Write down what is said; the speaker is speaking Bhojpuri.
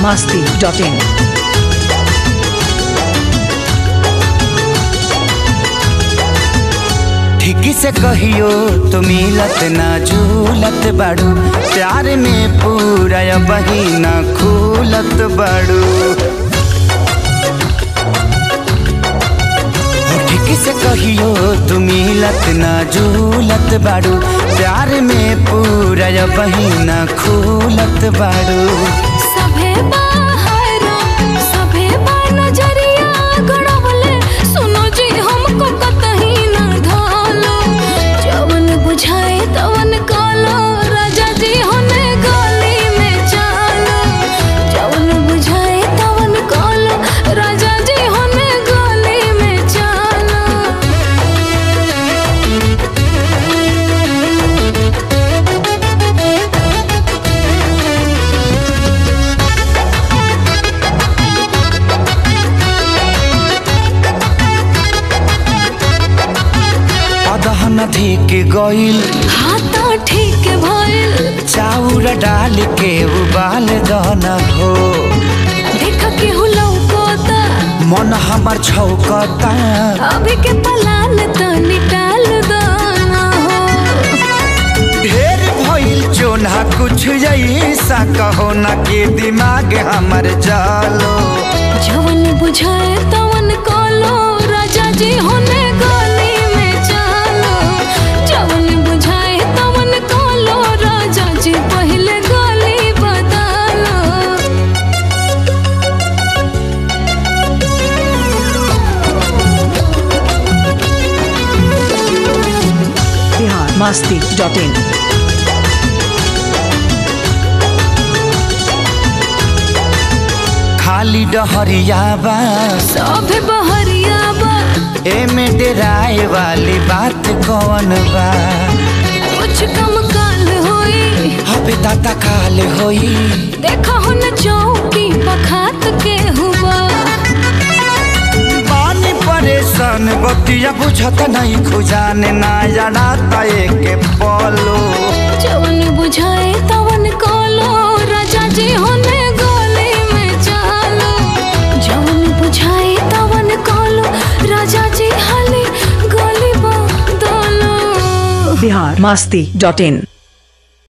masti.in. ठीक से कहियो तो मिलत ना झूलत बाड़ू प्यार में पूरा बहिना खूलत बाड़ू हो ठीक से कहियो तो मिलत ना झूलत बाड़ू प्यार में पूरा बहिना खूलत बाड़ू सभे बाहर सभे बा नजरिया गड़वले सुनो जी हमको कतही न धालो जवन बुझाए तवन कालो राजा जी होने गली में चालो जवन बुझाए तवन कालो राजा जी होने गली में चालो अदहन धिक गइल हाथा ठीक भइल चाउर डाल के उबाल दन हो देख के हुलौकोता मन हमर छौकता अभी के पलान तनी टाल दाना हो ढेर भइल चोना कुछ ऐसा कहो ना के दिमाग हमर जालो जवन बुझाए तवन कालो राजा जी होने गली में चालो जवन बुझाए तवन कालो राजा जी पहले गली बदलो Bihar masti.in. खाली डहरिया बा सभे बहरिया बा एमे डेराए वाली बात कौन बा कुछ कम काल होई हबे ताता काल होई देखा हो न चौकी पखात के हुआ पानी परेशान बतिया बुझत नहीं खुजाने ना जड़ाता एक पलो जवन बुझाए तवन कालो राजा जी होने गली में चालो जवन बुझाए तवन कालो राजा जी हाली गली बदलो Bihar masti.in.